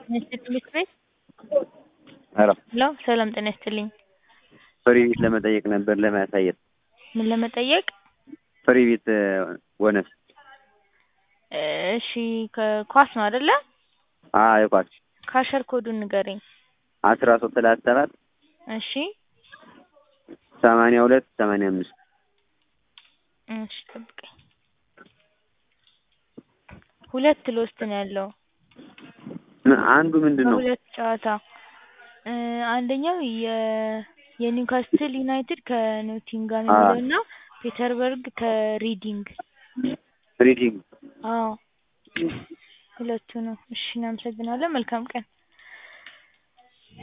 ጤና ይስጥልኝ ቤት ሄሎ ሄሎ ሰላም ጤና ይስጥልኝ። ፍሪ ቤት ለመጠየቅ ነበር ለማሳየት ምን ለመጠየቅ? ፍሪ ቤት ቦነስ እሺ ከኳስ ነው አይደለ? አዎ የኳስ ካሸር ኮዱን ንገረኝ። አስራ ሶስት ሰላሳ ሰባት እሺ ሰማንያ ሁለት ሰማንያ አምስት እሺ ጠብቀኝ። ሁለት ሎስት ነው ያለው አንዱ ምንድን ነው? ከሁለት ጨዋታ እ አንደኛው የ የኒውካስትል ዩናይትድ ከኖቲንጋም አዎ። የሚለው እና ፔተርበርግ ከሪዲንግ ሪዲንግ አዎ ሁለቱ ነው። እሺ እናመሰግናለን። መልካም ቀን